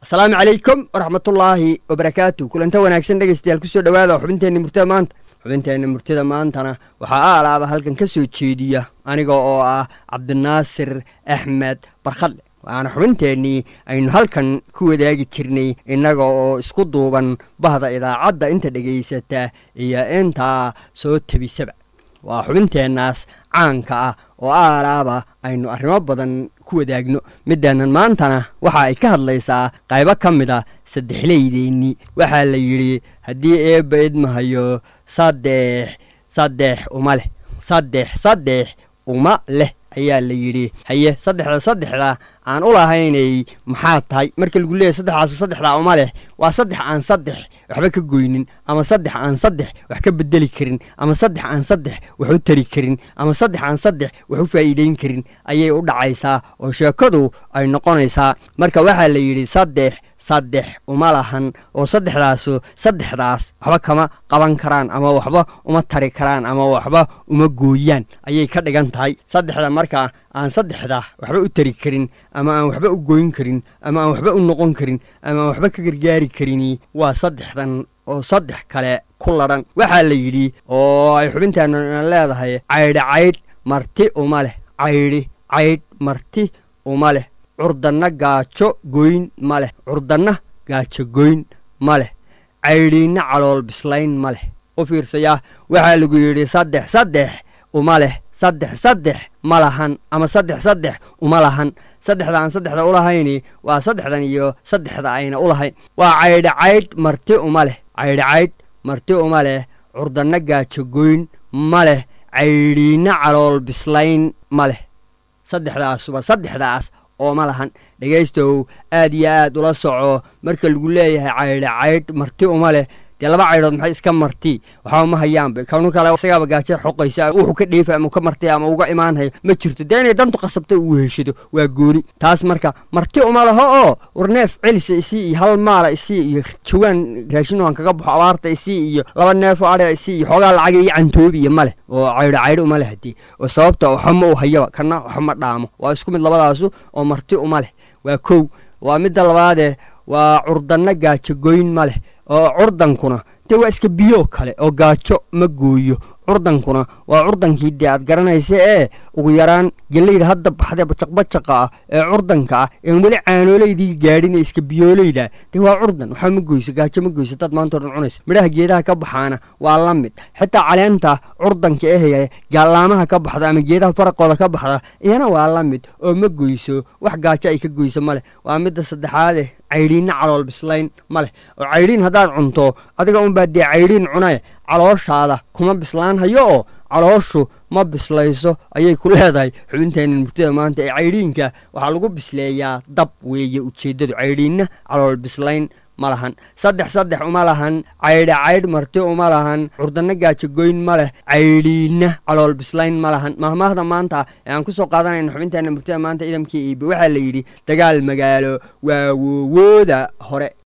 asalaamu calaykum waraxmatullaahi wabarakaatu kulanta wanaagsan dhegaystayaal kusoo dhowaada xubinteenna murtida maanta xubinteenna murtida maantana waxaa aalaaba halkan ka soo jeediya aniga oo ah cabdinaasir axmed barkhadle waana xubinteennii aynu halkan ku wadaagi jirnay innaga oo isku duuban bahda idaacadda inta dhegaysata iyo intaa soo tebisaba waa xubinteennaas caanka ah oo aalaaba aynu arrimo badan ku wadaagno midaanan maantana waxa ay ka hadlaysaa qaybo ka mid a saddexleydeennii waxaa la yidhi haddii eebba idmahayo saddex saddex uma leh saddex saddex uma leh ayaa la yidhi haye saddexda saddexda aan u lahaynay maxaa tahay marka lagu leeyahy saddexdaasu saddexdaa uma leh waa saddex aan saddex waxba ka goynin ama saddex aan saddex wax ka bedeli karin ama saddex aan saddex wax u tari karin ama saddex aan saddex wax u faa'iideyn karin ayay u dhacaysaa oo sheekadu ay noqonaysaa marka waxaa la yidhi saddex saddex uma lahan oo saddexdaasu saddexdaas waxba kama qaban karaan ama waxba uma tari karaan ama waxba uma gooyaan ayay ka dhigan tahay saddexda markaa aan saddexda waxba u tari karin ama aan waxba u gooyn karin ama aan waxba u noqon karin ama aan waxba ka gargaari karini waa saddexdan oo saddex kale ku ladhan waxaa la yidhi oo ay xubintaana leedahay caydhi caydh marti uma leh caydhi caydh marti uma leh curdanna gaajo goyn ma leh curdanna gaajo goyn ma leh caydhiinna calool bislayn ma leh u fiirsayaa waxaa lagu yidhi saddex saddex uma leh saddex saddex ma lahan ama saddex saddex uma lahan saddexda aan saddexda u lahayni waa saddexdan iyo saddexda ayna u lahayn waa caydhi caydh marti uma leh caydhi caydh marti uma leh curdanna gaajo goyn ma leh caydhiinna calool bislayn ma leh saddexdaasuba saddexdaas oo ma lahan dhegaystow aad iyo aad ula soco marka lagu leeyahay caydhi caydh marti uma leh dee laba caydhood maxay iska marti waxba ma hayaanba kanu kale isagaaba gaajo xoqaysa wuxuu ka dheefa ama ka marti ama uga imaanhayo ma jirto dee inay dantu qasabta uu heshado waa gooni taas marka marti uma laho oo warneef celisa isii iyo hal maala isii iyo jawaan raashin aan kaga baxo abaarta isii iyo laba neefoo adhia isii iyo xoogaa lacaga iyo cantoobi iyo ma leh oo caydho caydho uma leh haddii oo sababta waxama u hayaba kana waxma dhaamo waa isku mid labadaasu oo marti uma leh waa kow waa midda labaadee waa curdanna gaajo goyn ma leh oo curdankuna dee waa iska biyo kale oo gaajo ma gooyo curdankuna waa curdankii dee aad garanaysa ee ugu yaraan gellayda hadda baxdee bajaqbajaqa ah ee curdanka ah een weli caanoolaydii gaadhin ee iska biyoolayda dee waa curdan waxba ma goyso gaajo ma goyso dad maanta o dhan cunaysa midhaha geedaha ka baxaana waa la mid xitaa caleenta curdanka ehaya gaalaamaha ka baxda ama geedaha faraqooda ka baxda iyana waa la mid oo ma goyso wax gaajo ay ka goyso ma leh waa midda saddexaade caydhiinna calool bislayn ma leh oo caydhiin haddaad cunto adiga unbaa dee caydhiin cunae calooshaada kuma bislaan hayo oo calooshu ma bislayso ayay ku leedahay xubinteenna murtida maanta ee caydhiinka waxaa lagu bisleeyaa dab weeye ujeeddadu caydhiinna calool bislayn ma lahan saddex saddex uma lahan caydha caydh marti uma lahan curdanna gaajogoyn ma leh caydhiinna calool bislayn ma lahan mahmaahda maanta ee aan ku soo qaadanayna xubinteenna murtida maanta idamkii iibe waxaa la yidhi dagaal magaalo waa woowooda hore